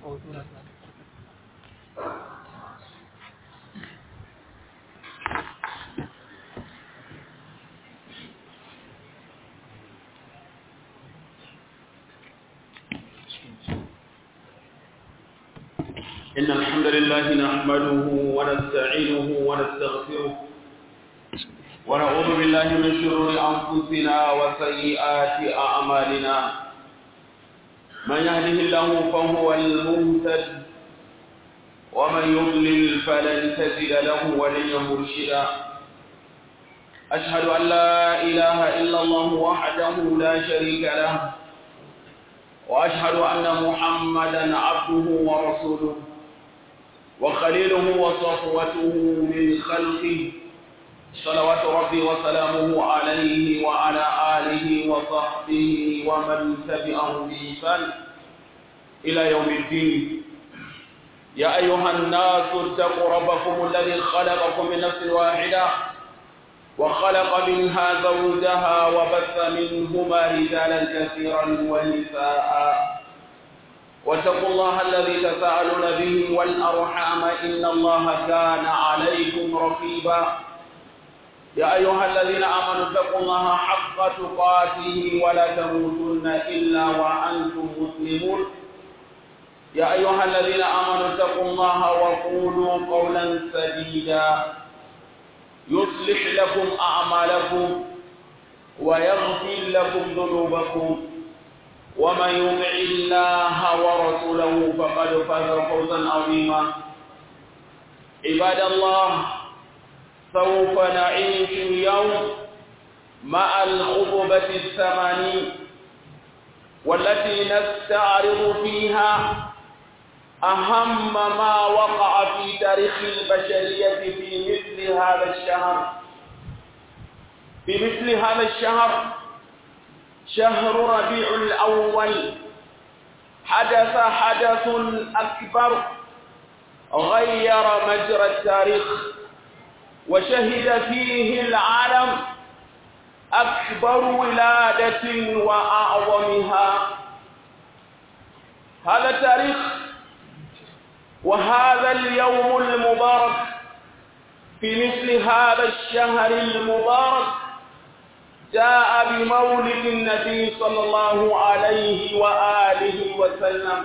إن الحمد لله نحمده ونستعينه ونستغفره ونعوذ بالله من شرور أنفسنا وسيئات أعمالنا من يهده الله فهو المهتد ومن يضلل فلن تجد له وليا مرشدا أشهد أن لا إله إلا الله وحده لا شريك له وأشهد أن محمدا عبده ورسوله وخليله وصفوته من خلقه صلوات ربي وسلامه عليه وعلى آله وصحبه ومن تبعه بإحسان إلى يوم الدين يا أيها الناس اتقوا ربكم الذي خلقكم من نفس واحدة وخلق منها زوجها وبث منهما رجالا كثيرا ونساء واتقوا الله الذي تساءلون به والأرحام إن الله كان عليكم رقيبا يا أيها الذين آمنوا اتقوا الله حق تقاته ولا تموتن إلا وأنتم مسلمون يا أيها الذين آمنوا اتقوا الله وقولوا قولا سديدا يصلح لكم أعمالكم ويغفر لكم ذنوبكم ومن يطع الله ورسوله فقد فاز فوزا عظيما عباد الله سوف نعيش اليوم مع الخطبة الثمانين والتي نستعرض فيها أهم ما وقع في تاريخ البشرية في مثل هذا الشهر في مثل هذا الشهر شهر ربيع الأول حدث حدث أكبر غير مجرى التاريخ وشهد فيه العالم أكبر ولادة وأعظمها هذا التاريخ وهذا اليوم المبارك في مثل هذا الشهر المبارك جاء بمولد النبي صلى الله عليه وآله وسلم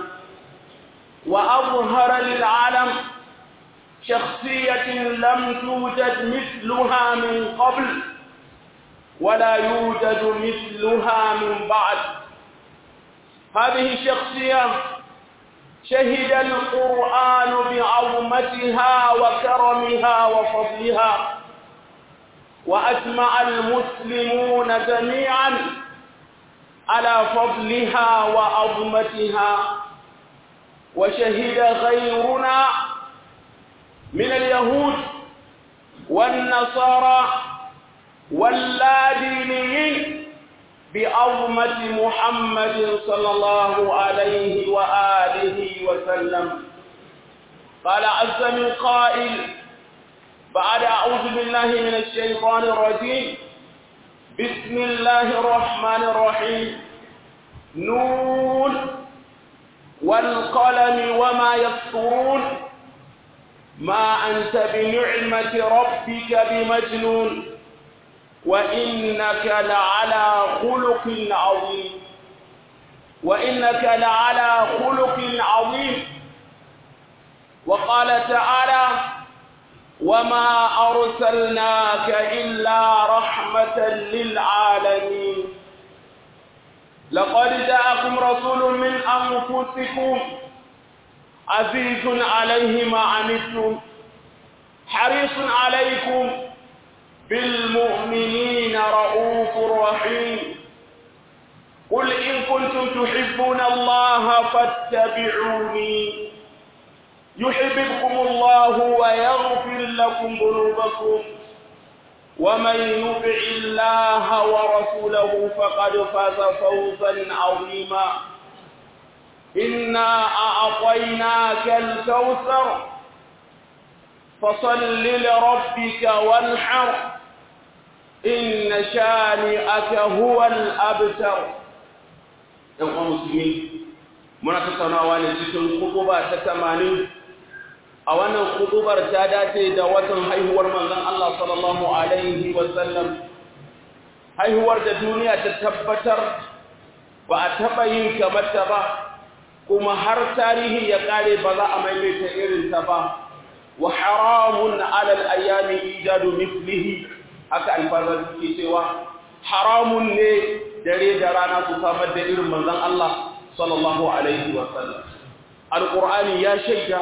وأظهر للعالم شخصية لم توجد مثلها من قبل ولا يوجد مثلها من بعد هذه الشخصية شهد القرآن بعظمتها وكرمها وفضلها وأجمع المسلمون جميعا على فضلها وعظمتها وشهد غيرنا من اليهود والنصارى واللادينيين بعظمة محمد صلى الله عليه وآله وسلم قال عز من قائل بعد أعوذ بالله من الشيطان الرجيم بسم الله الرحمن الرحيم نون والقلم وما يسطرون ما أنت بنعمة ربك بمجنون وإنك لعلى خلق عظيم وإنك لعلى خلق عظيم وقال تعالى وما أرسلناك إلا رحمة للعالمين لقد جاءكم رسول من أنفسكم عزيز عليه ما عنتم حريص عليكم بالمؤمنين رؤوف رحيم قل إن كنتم تحبون الله فاتبعوني يحببكم الله ويغفر لكم ذنوبكم ومن يطع الله ورسوله فقد فاز فوزا عظيما إنا أعطيناك الكوثر فصل لربك وانحر إن شانئك هو الأبتر يوم مسلمين muna tattaunawa ne cikin kutuba ta tamanin a wannan kutubar ta dace da watan haihuwar manzon Allah sallallahu alaihi wasallam haihuwar da duniya ta tabbatar ba a taɓa yin kamar ta ba kuma har tarihi ya ƙare ba za a maimaita irin ta ba wa haramun alal ayyami ijadu mithlihi haka alfazar suke cewa haramun ne dare da rana su samar da irin manzon Allah sallallahu alaihi wa sallam alqur'ani ya shaida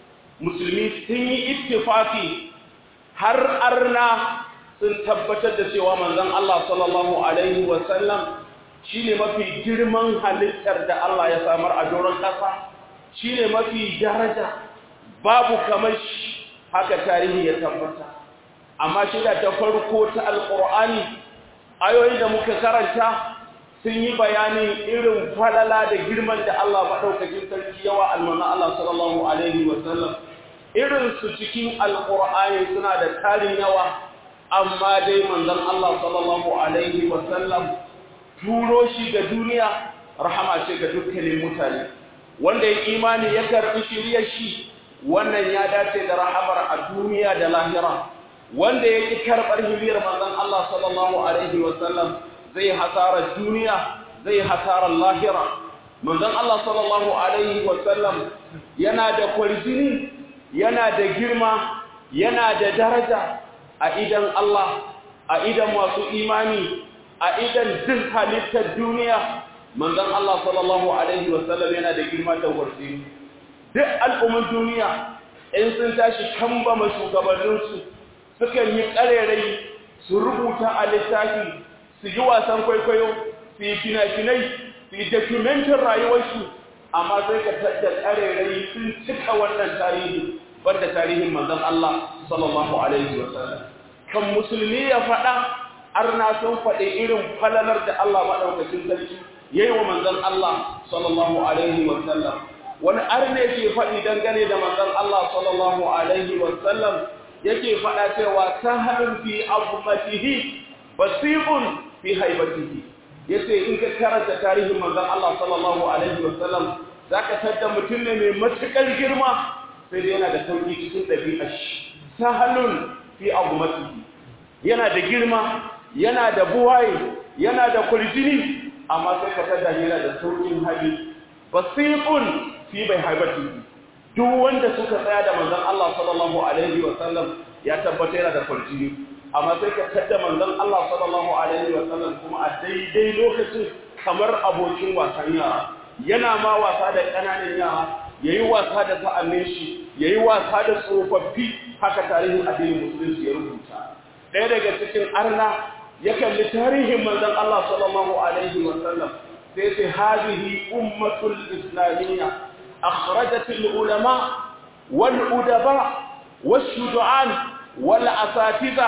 musulmi sun yi ittifaki har arna sun tabbatar da cewa manzon Allah sallallahu alaihi wa sallam shine mafi girman halittar da Allah ya samar a doron ƙasa shine mafi daraja babu kamar shi haka tarihi ya tabbata amma shida ta farko ta alqur'ani ayoyin da muka karanta sun yi bayanin irin falala da girman da Allah maɗaukakin sarki yawa almana Allah sallallahu Alaihi wasallam irin su cikin alƙur'ani suna da tarin yawa amma dai manzon Allah sallallahu Alaihi wasallam turo shi ga duniya rahama ce ga dukkanin mutane wanda ya imani ya karɓi shirya shi wannan ya dace da rahamar a duniya da lahira wanda ya ƙi karɓar hiliyar manzon Allah sallallahu Alaihi wasallam zai hasarar duniya zai hasarar lahira manzon Allah sallallahu alaihi wasallam yana da kwarjini yana da girma yana da daraja a idan Allah a idan masu imani a idan duk halittar duniya manzon Allah sallallahu alaihi wasallam yana da girma da kwarjini duk al'umman duniya in sun tashi kambama shugabanninsu sukan yi ƙarerai su rubuta a littafi su yi wasan kwaikwayo su yi fina-finai su yi dokumentin rayuwarsu amma sai ka tattar ƙarerai sun cika wannan tarihi banda tarihin manzon Allah sallallahu alaihi wasallam kan musulmi ya faɗa arna sun faɗi irin falalar da Allah maɗaukacin sarki yayi wa manzon Allah sallallahu alaihi wasallam wani arne ke faɗi dangane da manzon Allah sallallahu alaihi wasallam yake faɗa cewa sahalun fi azmatihi basiqun fi haibatihi yace in ka karanta tarihin manzon Allah sallallahu alaihi wasallam zaka tada mutum ne mai matukar girma sai dai yana da sauki cikin dabi'ar shi sahalun fi azmatihi yana da girma yana da buwaye yana da kuljini amma sai ka tada yana da saukin hali basiqun fi bai haibatihi duk wanda suka tsaya da manzon Allah sallallahu alaihi wasallam ya tabbata yana da kuljini amma sai ka tada manzon Allah sallallahu alaihi wa sallam kuma a daidai lokacin kamar abokin wasan yara yana ma wasa da ƙananan yara yayi wasa da sa'annin shi yayi wasa da tsofaffi haka tarihin addinin musulunci ya rubuta ɗaya daga cikin arna ya kalli tarihin manzon Allah sallallahu alaihi wa sallam sai sai hadhihi ummatul islamiyya akhrajat al ulama wal udaba والشجعان والأساتذة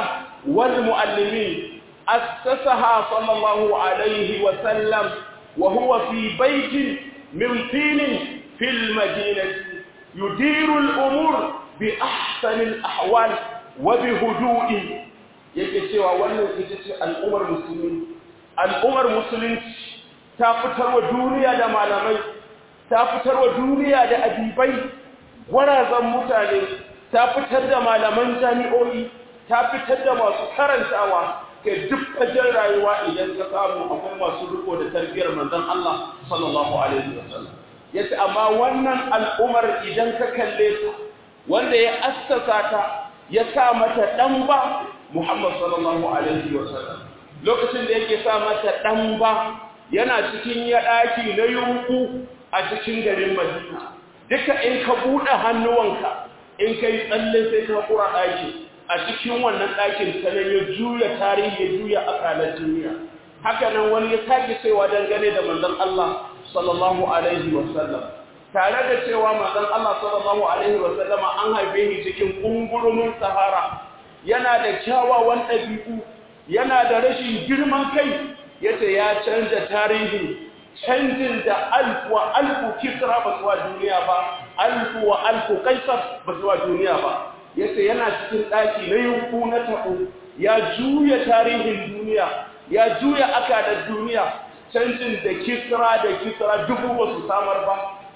والمؤلمين أسسها صلى الله عليه وسلم وهو في بيت من طين في المدينة يدير الأمور بأحسن الأحوال وبهدوء yake cewa wannan ita ce al'ummar musulmi al'ummar musulunci ta fitarwa duniya da malamai ta fitarwa duniya da adibai gwarazan mutane ta fitar da malaman jami'o'i ta fitar da masu karantawa ke duk fajen rayuwa idan ka samu akwai masu riko da tarbiyar manzon Allah sallallahu alaihi wasallam yace amma wannan al'umar idan ka kalle ta wanda ya assasa ta ya sa mata dan ba Muhammad sallallahu alaihi wasallam lokacin da yake sa mata dan ba yana cikin ya daki na yunku a cikin garin Madina duka in ka bude hannuwanka in kai tsalle sai ka kura ɗaki a cikin wannan ɗakin sanan ya juya tarihi ya juya akalar duniya haka nan wani ya sake cewa dangane da manzon Allah sallallahu alaihi wasallam tare da cewa manzon Allah sallallahu alaihi wasallama an haife shi cikin kungurumin sahara yana da kyawawan ɗabi'u yana da rashin girman kai yace ya canza tarihi canjin da alfu wa alfu kisra ba su wa duniya ba alfu wa alfu kaisar ba su wa duniya ba yace yana cikin ɗaki na yunku na taɓo ya juya tarihin duniya ya juya akalar duniya canjin da kisra da kisra dubu ba su samar ba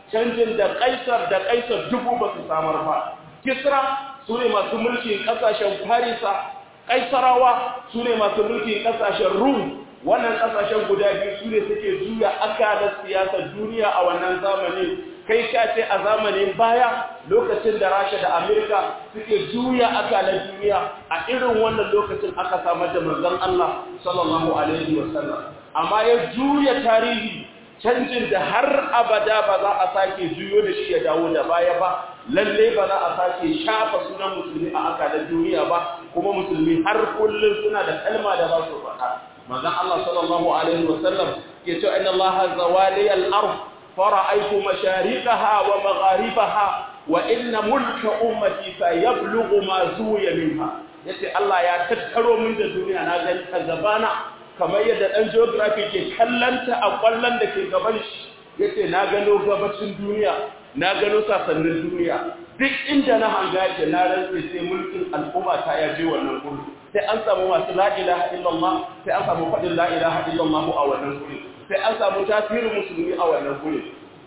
canjin da kaisar da kaisar dubu ba su samar ba kisra su ne masu mulkin ƙasashen farisa kaisarawa su ne masu mulkin ƙasashen rum wannan ƙasashen guda biyu su ne suke juya akalar siyasar duniya a wannan zamanin kai ka ce a zamanin baya lokacin da rasha da amerika suke juya akalar duniya a irin wannan lokacin aka samar da manzon allah sallallahu alaihi wasallam amma ya juya tarihi canjin da har abada ba za a sake juyo da shi ya dawo da baya ba lalle ba za a sake shafa sunan musulmi a akalar duniya ba kuma musulmi har kullum suna da kalma da ba su faɗa manzon Allah sallallahu alaihi wasallam ya ce inna Allah zawali al-ard fara'aytu mashariqaha wa magharibaha wa inna mulka ummati sayablughu ma zuya minha yace Allah ya tattaro min da duniya na gani ta gabana kamar yadda dan geography ke kallanta a kwallon da ke gaban shi yace na gano gabacin duniya na gano sasannin duniya duk inda na hanga yake na rantse sai mulkin al'umma ta ya je wannan gudu sai an samu masu la ilaha illallah sai an samu faɗin la ilaha illallah a wannan gudu sai an samu tasirin musulmi a wannan gudu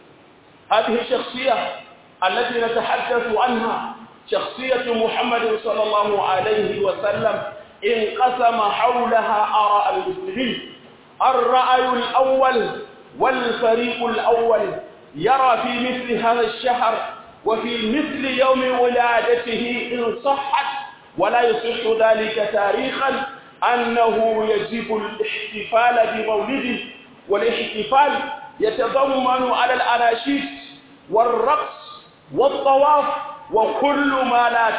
هذه الشخصية التي نتحدث عنها شخصية محمد صلى الله عليه وسلم انقسم حولها آراء المسلمين الرأي الأول والفريق الأول يرى في مثل هذا الشهر وفي مثل يوم ولادته إن صحت ولا يصح ذلك تاريخا أنه يجب الاحتفال بمولده والاحتفال يتضمن على الأناشيد والرقص والطواف وكل ما لا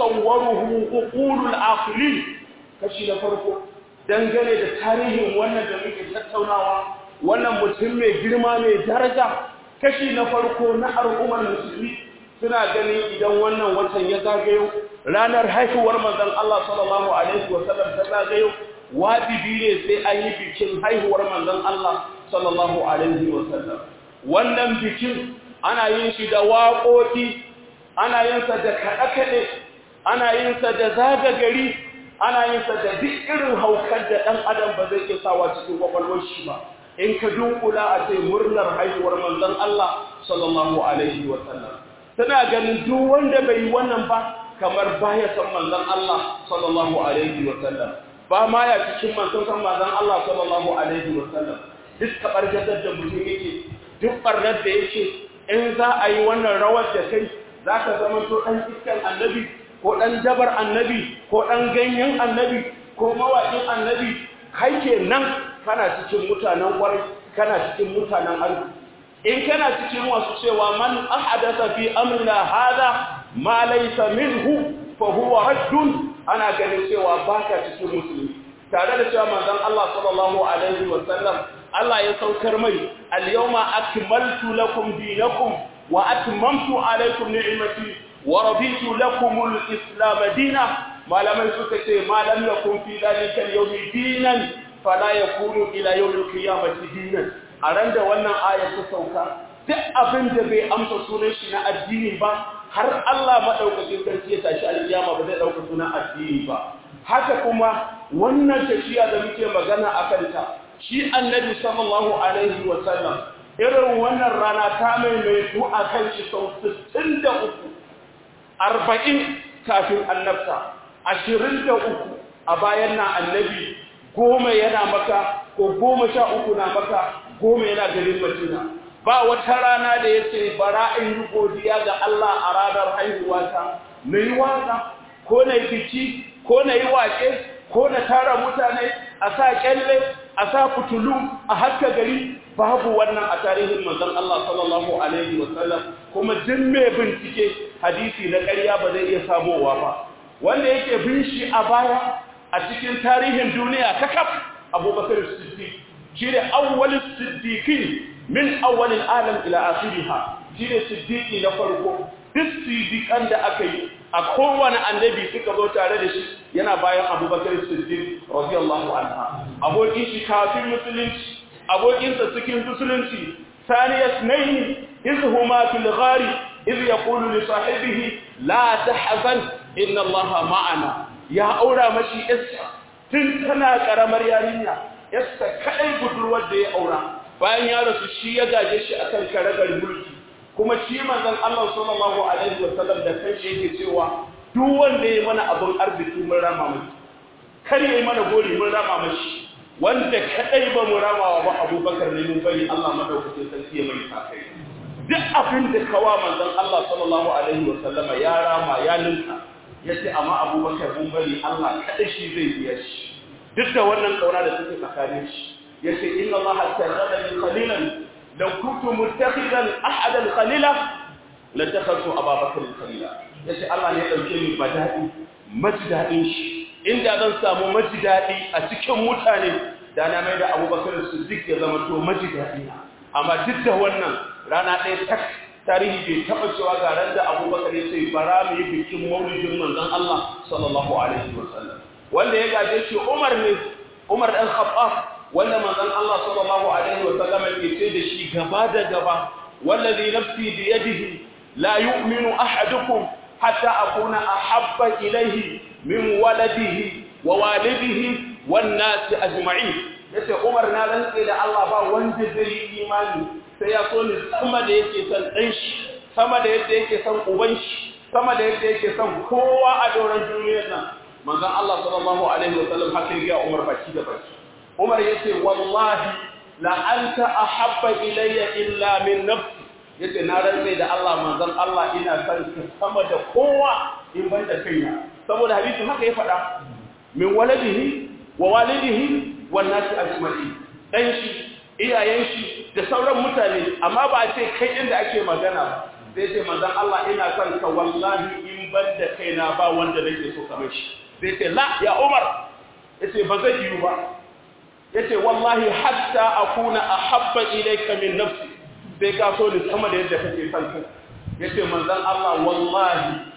تتصوره عقول العاقلين kashi na farko dangane da tarihin wannan da muke tattaunawa wannan mutum mai girma mai daraja kashi na farko na al'ummar musulmi suna ganin idan wannan watan ya zagayo ranar haihuwar manzon Allah sallallahu alaihi wasallam ta zagayo wajibi ne sai an yi bikin haihuwar manzon Allah sallallahu alaihi wasallam wannan bikin ana yin shi da waƙoƙi ana yin sa da kaɗe-kaɗe ana yin sa da zaga gari ana yin sa da duk irin haukar da ɗan adam ba zai iya sawa cikin kwakwalwar shi ba in ka dunkula a ce murnar haihuwar manzon Allah sallallahu alaihi wasallam tana ganin duk wanda bai yi wannan ba kamar baya san manzon Allah sallallahu alaihi wasallam ba ma ya cikin manzon san manzon Allah sallallahu alaihi wasallam duk tabargatar da mutum yake duk barnar da yake in za a yi wannan rawar da kai za ka zama to ɗan iskan annabi ko ɗan dabar annabi ko ɗan ganyen annabi ko mawaƙin annabi kai ke nan kana cikin mutanen ƙwarai kana cikin mutanen arziki in kana cikin wasu cewa man ahadasa fi amrina hada ma laysa minhu fa huwa raddun ana ganin cewa baka cikin musulmi tare da cewa manzon Allah sallallahu alaihi wa sallam Allah ya saukar mai al-yawma akmaltu lakum dinakum wa atmamtu alaykum ni'mati wa raditu lakum al-islam dinan malamai suka ce malam yakum fi dalika al-yawmi dinan fala yakunu ila yawm al-qiyamati dinan a ran da wannan ayar ta sauka duk abin da bai amsa sunan shi na addini ba har Allah madaukakin sarki ya tashi al-qiyama ba zai dauka sunan addini ba haka kuma wannan tafiya da muke magana akan ta shi annabi sallallahu alaihi wa sallam irin wannan rana ta mai mai ku akan shi sau 63 40 kafin annabta 23 a bayan na annabi goma yana maka ko goma sha uku na maka goma yana garin Madina ba wata rana da yace bara in yi godiya ga Allah a ranar haihuwata na yi waka ko na yi biki ko na yi wake ko na tara mutane a sa kyalle a sa fitulu a haska gari babu wannan a tarihin manzon Allah sallallahu alaihi wasallam kuma duk mai bincike hadisi na ƙarya ba zai iya samowa ba wanda yake bin shi a baya a cikin tarihin duniya kakaf abubakar siddiq shi ne awwalin siddiqin min awwalin alam ila akhiriha shi ne siddiqi na farko duk siddiqan da aka yi a kowane annabi suka zo tare da shi yana bayan abubakar siddiq radiyallahu anha abokin shi kafin musulunci abokinsa cikin musulunci saniyas nayi iz huma fil ghari iz yaqulu li sahibihi la tahzan inna allaha ma'ana ya aura mashi yassa tun tana karamar yarinya yassa kadai budurwar da ya aura bayan ya rasu shi ya gaje shi akan karagar mulki kuma shi manzon Allah sallallahu alaihi wasallam da kanshi yake cewa duk wanda ya mana abin arziki mun rama mai kar ya yi mana gori mun rama mashi wanda kadai ba mu ramawa ba abubakar ne mun bari Allah madaukakin sarki ya mai sakai duk abin da kawa manzon Allah sallallahu alaihi wasallama ya rama ya linka yace amma abubakar mun bari Allah kadai shi zai biya shi duk da wannan kauna da take tsakanin shi yace inna Allah ta'ala min qalilan law kuntu muttakhidan ahadan khalila latakhadtu ababakar khalila yace Allah ne ya dauke ni badadi majidadin shi inda zan samu majidadi a cikin mutane da na mai da Abubakar Siddiq ya zama to majidadi amma duk da wannan rana ɗaya tak tarihi bai taɓa cewa ga ran da Abubakar ya ce bara mu yi bikin maulidin manzon Allah sallallahu alaihi wasallam wanda ya gaje shi Umar ne Umar dan Khattab wanda manzon Allah sallallahu alaihi wasallam ke ce da shi gaba da gaba wallazi nafsi bi yadihi la yu'minu ahadukum hatta akuna ahabba ilayhi min waladihi wa walidihi wan nas ajma'in yace Umar na rantse da Allah ba wanda zai yi imani sai ya so ni sama da yake son dan shi sama da yadda yake son uban shi sama da yadda yake son kowa a doron duniyar nan manzon Allah sallallahu alaihi wasallam haka ya Umar baki da baki Umar yace wallahi la anta ahabba ilayya illa min nafsi yace na rantse da Allah manzon Allah ina son ka sama da kowa in ban da kaina saboda hadisi haka ya faɗa min waladihi wa walidihi wan nasi ajma'in dan shi iyayen shi da sauran mutane amma ba a ce kai inda ake magana ba sai ce manzon Allah ina son ka wallahi in ban da kaina ba wanda nake so kamar shi sai ce la ya Umar yace ba zai yi ba yace wallahi hatta akuna ahabba ilayka min nafsi sai ka so ni sama da yadda kake son kai yace manzon Allah wallahi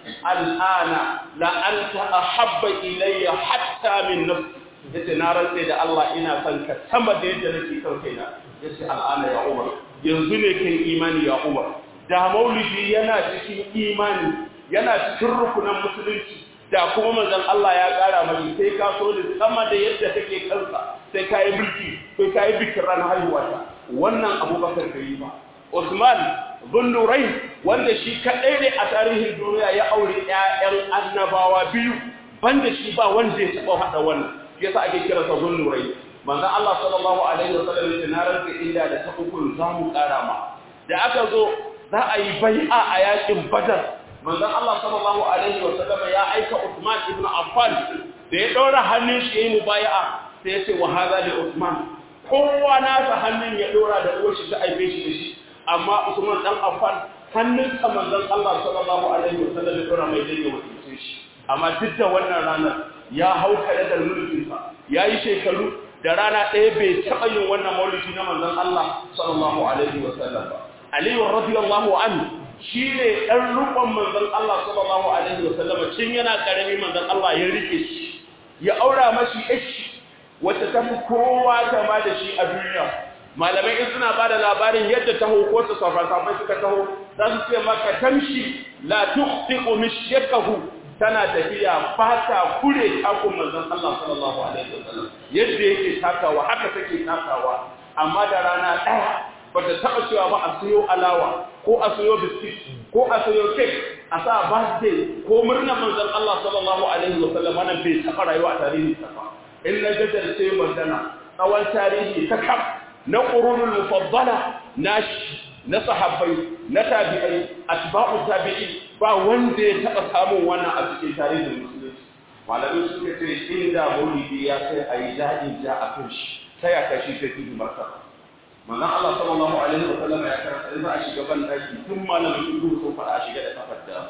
al'ana la anta ahabba ilayya hatta min nafsi yace na rantse da Allah ina son ka sama da yadda nake son kaina yace al'ana ya Umar yanzu ne kai imani ya Umar da maulidi yana cikin imani yana cikin rukunan musulunci da kuma manzon Allah ya kara mai sai ka so da sama da yadda kake kansa sai ka yi mulki sai ka yi bikin ran haihuwa wannan abubakar bai yi ba Usman Zullurai wanda shi kaɗai ne a tarihin duniya ya aure ‘ya'yan annabawa biyu banda shi ba wanda ya taɓa haɗa wannan yasa ake kira sa Zullurai manzon Allah sallallahu alaihi wa sallam ya na rantsa inda da ta hukun za mu ƙara ma da aka zo za a yi bai'a a yakin Badar manzon Allah sallallahu alaihi wa sallam ya aika Usman ibn Affan da ya ɗora hannun shi yayin mubaya'a sai ya ce wa hadha li Usman kowa nasa hannun ya ɗora da uwar shi ta aibe shi da shi amma Usman dan Affan hannun sa manzon Allah sallallahu alaihi wasallam ya dora mai dai wakilce shi amma duk da wannan ranar ya hau kare da mulkin sa yayi shekaru da rana ɗaya bai taɓa yin wannan maulidi na manzon Allah sallallahu alaihi wasallam ba Ali radiyallahu anhu shine dan rukun manzon Allah sallallahu alaihi wasallam cin yana karami manzon Allah ya rike shi ya aura mashi ishi wacce ta fi kowa kama da shi a duniya malamai in suna ba da labarin yadda taho ko su safai suka taho za su ce maka tamshi la tuqtiqu mishyakahu tana tafiya ba ta kure takun manzon Allah sallallahu alaihi wasallam yadda yake takawa haka take takawa amma da rana daya bata taba cewa ba a sayo alawa ko a sayo biskit ko a sayo cake a sa birthday ko murnar manzon Allah sallallahu alaihi wasallam wannan bai taba rayuwa a tarihi ta ba in na gajarce magana tsawon tarihi ta kaf na ƙurunul mufaddala na na sahabbai na tabi'ai atba'u tabi'i ba wanda ya taɓa samun wannan a cikin tarihin musulunci malamai suka ce inda maulidi ya kai a yi daɗin ja a kan shi ta ya kashi ta fi marka manzon Allah sallallahu alaihi wa sallam ya karanta in za a shiga ban daki tun malamin ido sun fara a shiga da kafar da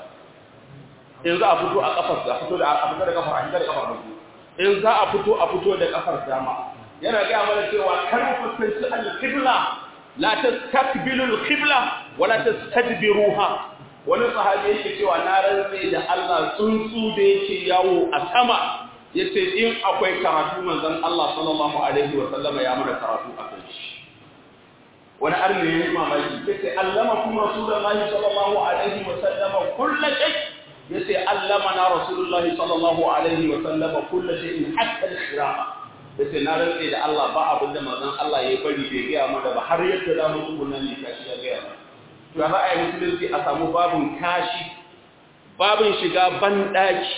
in za a fito a kafar da fito da a fito da kafar a shiga da kafar hagu in za a fito a fito da kafar dama yana gaya mana cewa kar ku fuskanci al-qibla la tastakbilu al-qibla wa la tastadbiruha wani sahabi yake cewa na rantse da Allah tsuntsu da yake yawo a sama yace in akwai karatu manzon Allah sallallahu alaihi wa sallama ya mana karatu a kan shi wani arni yayi mamaki yace allama kuma rasulullahi sallallahu alaihi wa sallama kullu shay yace allama na rasulullahi sallallahu alaihi wa sallama kullu shay'in hatta al-qira'a yace na rantse da Allah ba abin da manzon Allah ya bari bai gaya mana ba har yadda za mu tsuguna ne kashi ya gaya mana to za a yi musulunci a samu babin kashi babin shiga banɗaki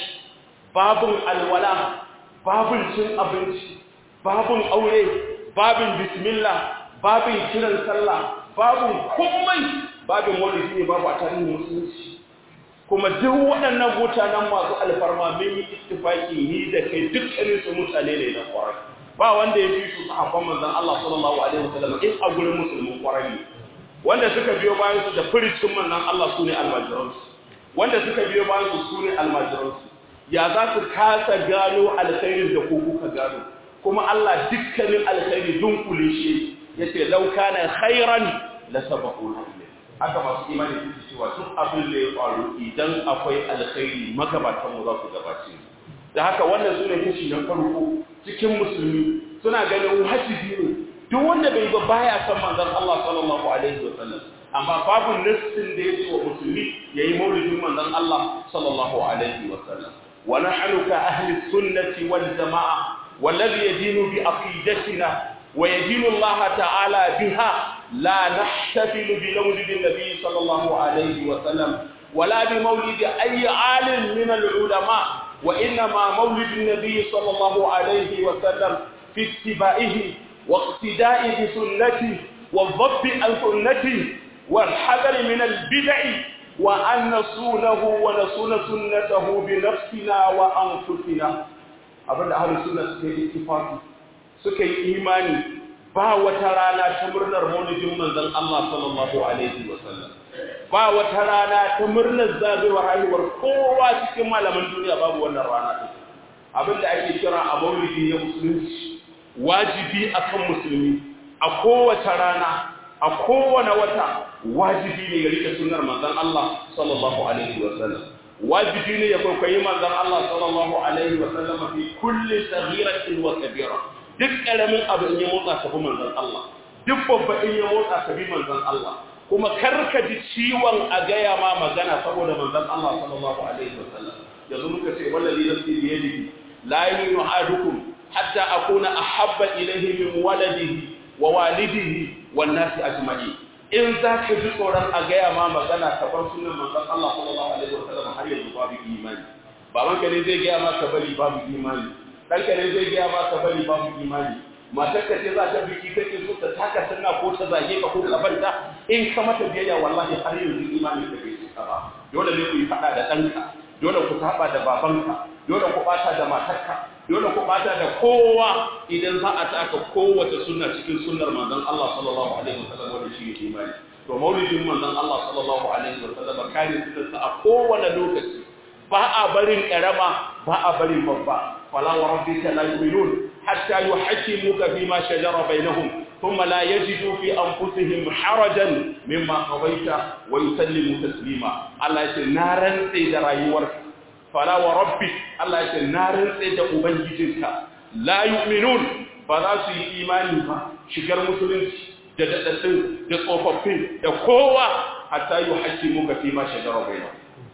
babin alwala babin cin abinci babin aure babin bismillah babin kiran sallah babin komai babin maulidi ne babu a tarihin musulunci kuma duk waɗannan mutanen masu alfarma mun yi ittifaki ni da kai dukkanin su mutane ne na kwarai ba wanda ya fi su sahabban manzon Allah sallallahu alaihi wasallam in a gurin musulmin kwarai ne wanda suka biyo bayan su da furicin manzon Allah su ne almajiransu wanda suka biyo bayan su su ne almajiransu ya za su kasa gano alkhairin da ku kuka gano kuma Allah dukkanin alkhairi dunkule shi yace law kana khairan la sabaquna ilayhi haka masu imani suke cewa duk abin da ya faru idan akwai alkhairi magabatan mu za su gabace da haka wannan sune kashi na farko cikin musulmi suna ganin wajibi ne duk wanda bai ba baya san manzon Allah sallallahu alaihi wasallam amma babu nassin da yake wa musulmi yayi maulidin manzon Allah sallallahu alaihi wasallam wa nahnu ka ahli sunnati wal jamaa والذي يدين بعقيدتنا ويدين الله تعالى بها لا نحتفل بمولد النبي صلى الله عليه وسلم ولا بمولد أي عالم من العلماء وإنما مولد النبي صلى الله عليه وسلم في اتباعه واقتداء بسنته والضب عن سنته والحذر من البدع وأن نصونه ونصون سنته بنفسنا وأنفسنا abinda ahlus sunna suka yi ittifaqi suka yi imani ba wata rana ta murnar maulidin manzon Allah sallallahu alaihi wasallam ba wata rana ta murnar zagayowar haihuwar kowa cikin malaman duniya babu wannan rana din abinda ake kira a maulidi na musulunci wajibi akan musulmi a kowace rana a kowane wata wajibi ne ya rike sunnar manzon Allah sallallahu alaihi wasallam wajibi ne ya kwaikwayi manzon Allah sallallahu alaihi wa sallam fi kulli saghiratin wa kabira duk karamin abu in ya motsa ka bi manzon Allah duk babba in ya motsa ka bi manzon Allah kuma karka ji ciwon a gaya ma magana saboda manzon Allah sallallahu alaihi wa sallam yanzu muka ce wallahi nafsi bi yadihi la yu'minu ahadukum hatta akuna ahabba ilayhi min waladihi wa walidihi wan nasi ajma'in in za ka ji tsoron a gaya ma magana ka bar sunan manzon Allah sallallahu alaihi wasallam har yanzu babu imani baban ka ne zai gaya ma ka bari babu imani dan ka ne zai gaya ma ka bari babu imani matar ka ce za ta biki kake so ta taka sunna ko ta zage ka ko ka banta in ka mata biyayya wallahi har yanzu imani ka bai cika ba dole ne ku yi fada da ɗanka dole ku saba da babanka dole ku bata da matarka dole ku bata da kowa idan za a taka kowace sunna cikin sunnar manzon Allah sallallahu alaihi wasallam wanda shi ne imani to maulidin manzon Allah sallallahu alaihi wasallam kare sunnarsa a kowane lokaci ba a barin karama ba a barin babba fala wa rabbika la yu'minun hatta yuhaqqimuka fima shajara bainahum thumma la yajidu fi anfusihim harajan mimma qadaita wa yusallimu taslima Allah ya ce na rantsa da rayuwarka fala wa rabbi Allah ya ce na rantse da ubangijinka la yu'minun ba za su yi imani ba shigar musulunci da dadaddin da tsofaffin da kowa hatta yi haƙƙi muka fi ma shagara bai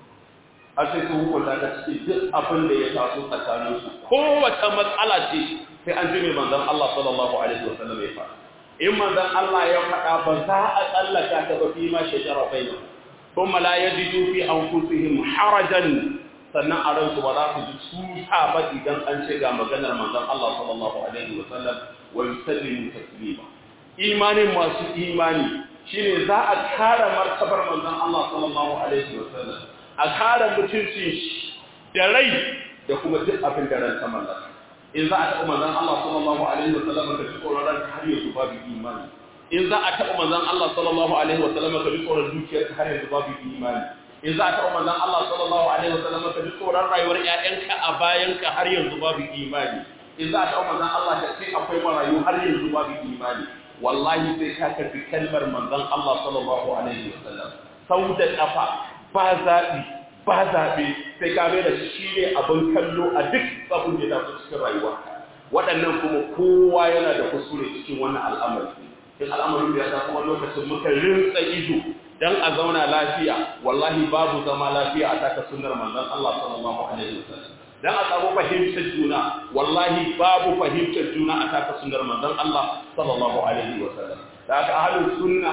har sai su hukunta ka cikin duk abin da ya taso tsakanin su kowace matsala ce sai an ji mai manzon Allah sallallahu alaihi wa sallam ya faɗa in manzon Allah ya faɗa ba za a tsallaka ta ba fi ma shagara bai kuma la yajidu fi anfusihim harajan sannan a ransu ba za su ji tuta ba idan an ce ga maganar manzon Allah sallallahu alaihi wa sallam wa yusallimu taslima imanin masu imani shine za a kare martabar manzon Allah sallallahu alaihi wa sallam a kare mutuncin shi da rai da kuma duk abin da ran ta mallaka in za a taɓa manzon Allah sallallahu alaihi wa sallam ka ji tsoron ran har yanzu babu imani in za a taɓa manzon Allah sallallahu alaihi wa sallam ka ji tsoron dukiyar har yanzu babu imani in za a taɓa manzon Allah sallallahu alaihi wasallam ka ji tsoron rayuwar ƴaƴanka a bayanka har yanzu babu imani in za a taɓa manzon Allah ka ce akwai marayu har yanzu babu imani wallahi sai ka karbi kalmar manzon Allah sallallahu alaihi wasallam sau da kafa ba zaɓi ba zaɓe sai ka mai da shi ne abin kallo a duk abin da ya tafi cikin rayuwarka waɗannan kuma kowa yana da kuskure cikin wannan al'amari in al'amarin da ya ta kuma lokacin muka rinsa ido dan a zauna lafiya wallahi babu zama lafiya a taka sunnar manzon Allah sallallahu alaihi wasallam dan a samu fahimtar juna wallahi babu fahimtar juna a taka sunnar manzon Allah sallallahu alaihi wasallam da aka ahlus sunna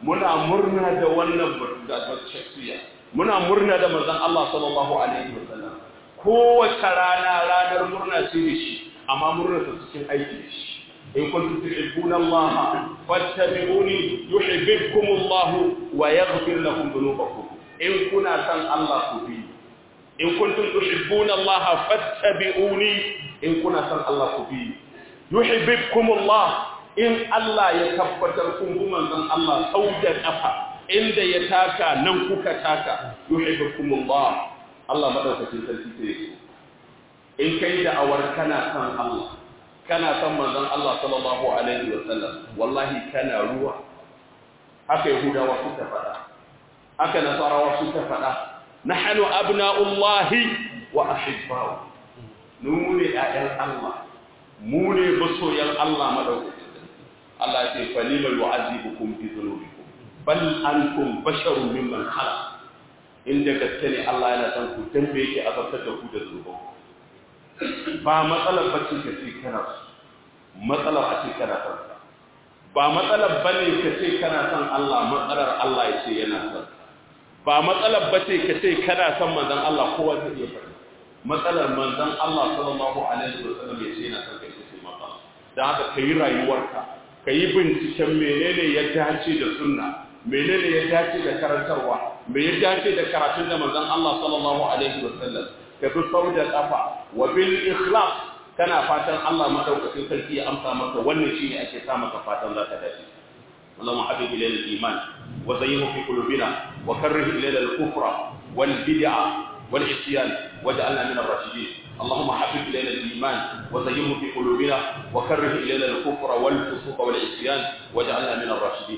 muna murna da wannan shakhsiya muna murna da manzon Allah sallallahu alaihi wasallam kowace rana ranar murna ce da shi amma murna ta cikin aiki da shi in kuntum tuhibbuna Allah fattabi'uni yuhibbukum Allah wa yaghfir lakum dhunubakum in kuna san Allah ku bi in kuntum tuhibbuna Allah fattabi'uni in kuna san Allah ku bi yuhibbukum Allah in Allah ya tabbatar kun bi manzon Allah sau da kafa inda ya taka nan kuka taka yuhibbukum Allah Allah madaukakin sarki sai ya in kai da awar kana san Allah kana san manzon Allah sallallahu alaihi wa sallam wallahi kana ruwa haka yahudawa suka faɗa haka nasarawa suka faɗa nahnu abna'ullahi wa ahibba'u mu ne ƴaƴan Allah mu ne masoyan Allah madaukakin Allah ya ce falima yu'azibukum bi dhunubikum bal antum basharun mimman khalaq inda gaske ne Allah yana san ku dan me yake azabtar da ku da zunubanku ba matsalar bacci ka ce kana matsalar a ce kana son ba matsalar bane ka ce kana son Allah matsalar Allah ya ce yana son ba matsalar bace ka ce kana son manzon Allah kowa zai iya faɗi matsalar manzon Allah sallallahu alaihi wasallam ya ce yana son kai ce matsala dan haka kai rayuwarka kai binciken menene ya dace da sunna menene ya dace da karantarwa me ya dace da karatun da manzon Allah sallallahu alaihi wasallam ka bi sau da kafa wa bil ikhlas kana fatan Allah madaukakin sarki ya amsa maka wannan shine ake sa maka fatan za ka dace Allahumma habib ilayna al-iman wa zayyinhu fi qulubina wa karrih ilayna al-kufra wal bid'a wal isyan waj'alna min ar-rashidin اللهم حبب إلينا الإيمان وزينه في قلوبنا وكره إلينا الكفر والفسوق والعصيان واجعلنا من الراشدين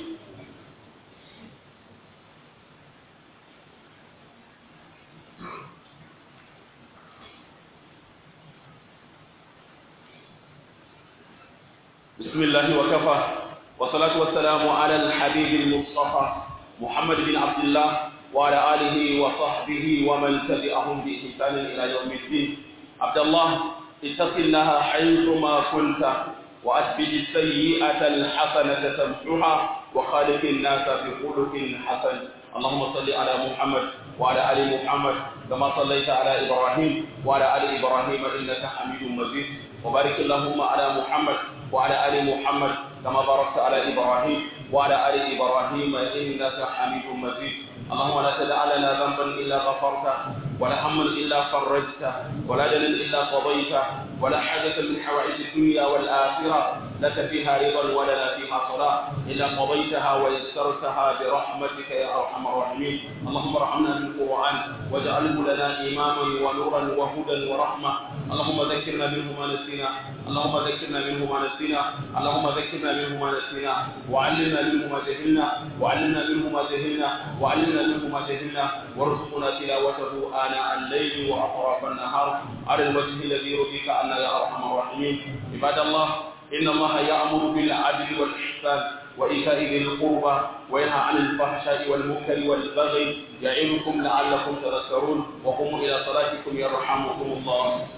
بسم الله وكفى والصلاة والسلام على الحبيب المصطفى محمد بن عبد الله وعلى آله وصحبه ومن تبعهم بإحسان إلى يوم الدين عبد الله اتق الله حيثما كنت وأتبع السيئة الحسنة تمحها وخالق الناس بخلق حسن اللهم صل على محمد وعلى آل محمد كما صليت على إبراهيم وعلى آل إبراهيم إنك حميد مجيد وبارك اللهم على محمد وعلى آل محمد كما باركت على إبراهيم وعلى آل إبراهيم إنك حميد مجيد اللهم لا تدع لنا ذنبا إلا غفرته ولا هما إلا فرجته ولا دنا إلا قضيته ولا حاجة من حوائج الدنيا والآخرة لك فيها رضا ولنا فيها صلاة إلا قضيتها ويسرتها برحمتك يا أرحم الراحمين اللهم ارحمنا بالقرآن واجعله لنا إماما ونورا وهدى ورحمة اللهم ذكرنا منه ما نسينا اللهم ذكرنا منه ما نسينا اللهم ذكرنا منه ما نسينا وعلمنا منه ما جهلنا وعلمنا منه ما جهلنا وعلمنا منه ما جهلنا وارزقنا تلاوته آناء الليل وأطراف النهار على الوجه الذي يرضيك عنا يا أرحم الراحمين عباد الله إن الله يأمر بالعدل والإحسان وإيتاء ذي القربى وينهى عن الفحشاء والمنكر والبغي يعظكم لعلكم تذكرون وقوموا إلى صلاتكم يرحمكم الله